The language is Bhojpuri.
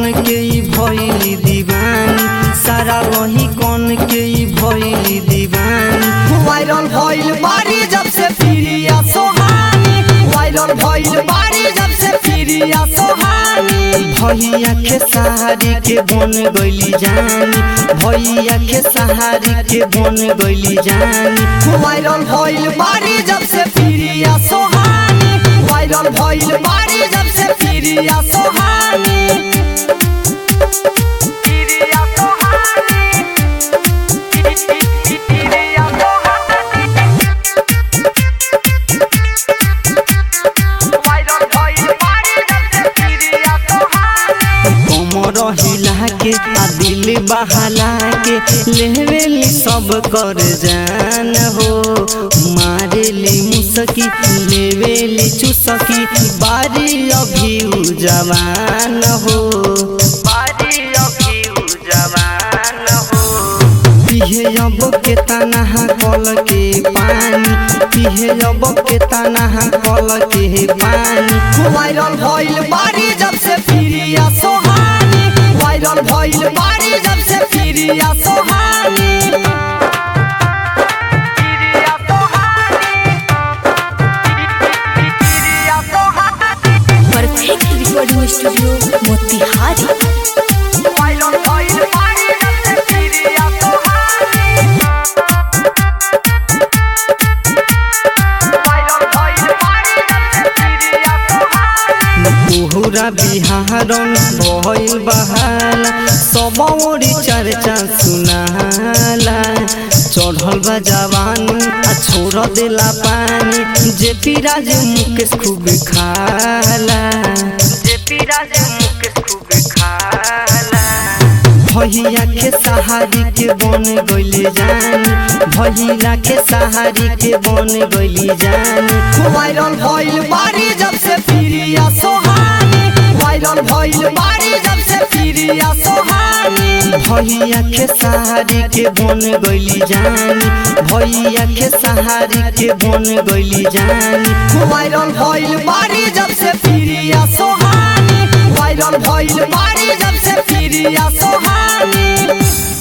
के ई भइली दीवानी सारा वही कौन के ई भइली दीवानी वायरल भइल बारी जब से प्रिया सोहानी वायरल भइल बारी जब से प्रिया सोहानी भैया के सहारी के बन गइली जानी भैया के सहारी के बन गइली जानी वायरल भइल बारी जब से प्रिया सोहानी वायरल भइल बारी जब से प्रिया सोहानी प्रिया सोहानी प्रिया सोहानी वायरल भइल बारी जब से प्रिया सोहानी कमर हिला के आ दिल बहला के लेवेली सब कर जान हो मारेली मुसकी लेवेली चुसकी बारी अभी उ जवान हो बारी अभी उ जवान हो पिहे अब के तनहा कल के पानी पिहे अब के तनहा कल के पानी वायरल भइल बारी जब से प्रिया सोहानी वायरल भइल बारी जब से Priya Sohani Priya Sohani Priya Sohani perfect recording studio Motihari viral भइल बारी जब से प्रिया सोहानी वायरल भइल बारी जब से प्रिया सोहानी पूरा बिहारन भइल बहाला सब ओरी चर्चा सुनाला चढ़ल बा जवानी आ छोड़ देला पानी जे पिराज मुकेश खूब खाला जे पिराज मुकेश खूब खाला भैया के सहारी के बन गइली जानी भैया के सहारी के बन गइली जानी वायरल भइल बारी जब से प्रिया सोहानी वायरल भइल बारी जब से प्रिया सोहानी भैया के सहारी के बन गइली जानी भैया के सहारी के बन गइली जानी वायरल भइल बारी जब से प्रिया सोहानी वायरल भइल बारी जब से प्रिया सोहानी